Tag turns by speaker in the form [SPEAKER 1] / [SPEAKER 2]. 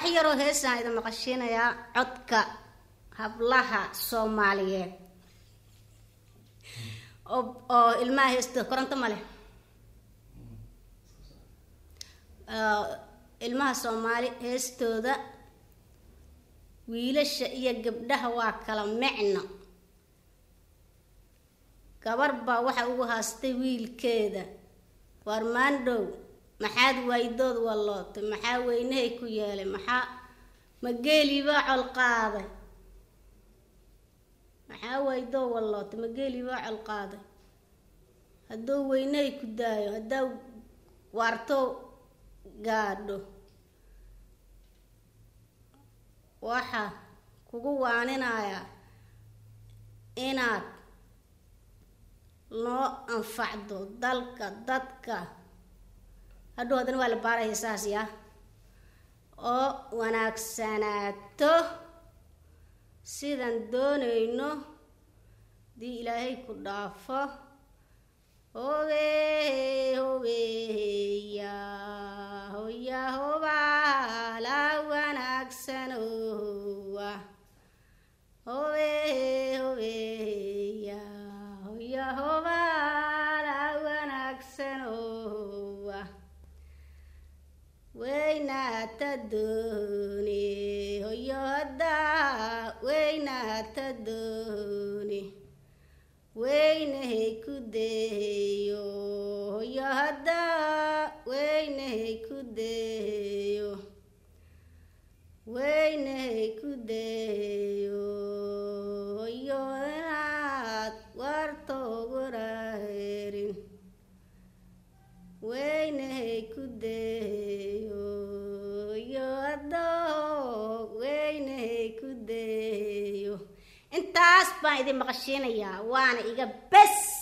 [SPEAKER 1] yaroo heesaan idin maqashiinayaa codka hablaha soomaaliyeed oo oo ilmaha heestooda koronto ma leh ilmaha soomaali heestooda wiilasha iyo gabdhaha waa kala micno gabar baa waxa ugu haastay wiilkeeda waar maandhow maxaad waydood wallootay maxaa weynahay ku yeelay maxaa mageelibaa col qaaday maxaa waydoo wallootay mageelibaa col qaaday hadduu weynahay ku daayo haddaa waarto gaadho waxa kugu waaninayaa inaad noo anfacdo dalka dadka hadhow haddana waa la baaraya saas yaa oo wanaagsanaato sidaan doonayno haddii ilaahay ku dhaafo hobe hobeya hoya hobaa la wanaagsanowa hobe hobeya hoya hobaa la wanaagsanowa weynaata doone hoyo haddaa weynaata doone weynahay ku deeyo hoyo haddaa weynahay ku deeyo weynahay ku deeyo hoyo inaad wartoguraherin weynahay ku deeyo hoyo haddoo weynahay ku deeyo intaas baan idin maqashiinayaa waana iga bes